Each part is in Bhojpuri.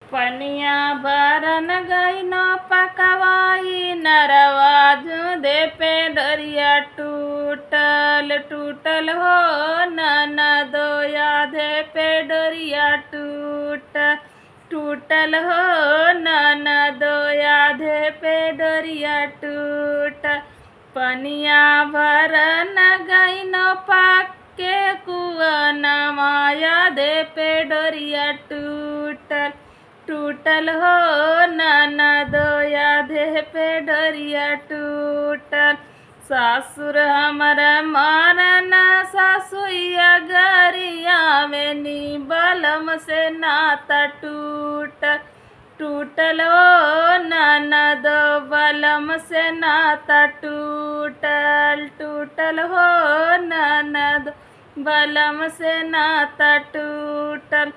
पनिया भरन गई न पकवाई नरवा दे पे डरिया टूटल टूटल हो नन दो यादे पे डरिया टूट टूटल हो नन दो यादे पे डरिया टूट पनिया भरन गई न पाके कुआ माया दे पे डरिया टूटल टूटल हो नाना दोया देह पे डरिया टूटल सासुर हमर मारना सासुया गरिया में नी बलम से नाता टूटल टूटल हो नाना दो बलम से नाता टूटल टूटल हो नाना दो बलम से नाता टूटल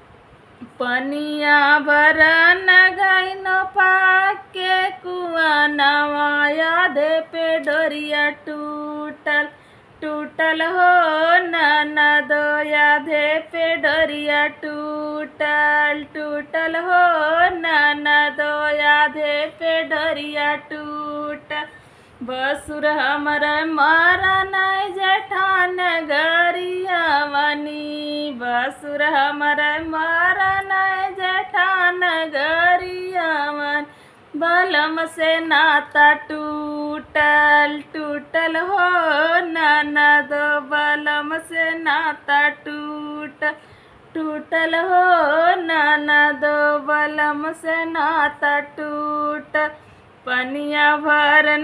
पनिया भरन गई न पाके कुआ नवाया दे पे डोरिया टूटल टूटल हो नाना दोया दे पे डोरिया टूटल टूटल हो नाना दोया दे पे डोरिया टूटल बसुर हमर मारन जठान गरिया मनी बसुर हमर मारन जठान गरिया मन बलम से नाता टूटल टूटल हो नाना दो बलम से नाता टूट टूटल हो नाना दो बलम से नाता टूट पनिया भरन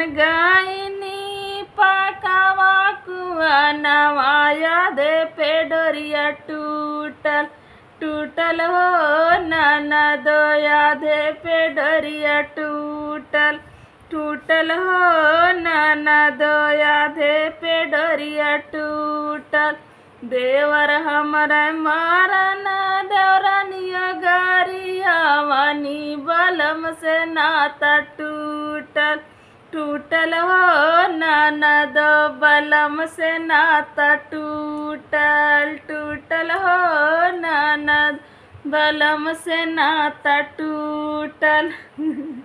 गायनी पकावा कुआ नवाया दे पे डोरिया टूटल टूटल हो नाना दोया दे पे डोरिया टूटल टूटल हो नाना दोया दे पे डोरिया टूटल देवर हमर मारन देवरनिया गरिया मनी बलम से नाता टूटल टूटल हो नाना दो बलम से नाता टूटल टूटल हो नाना बलम से नाता टूटल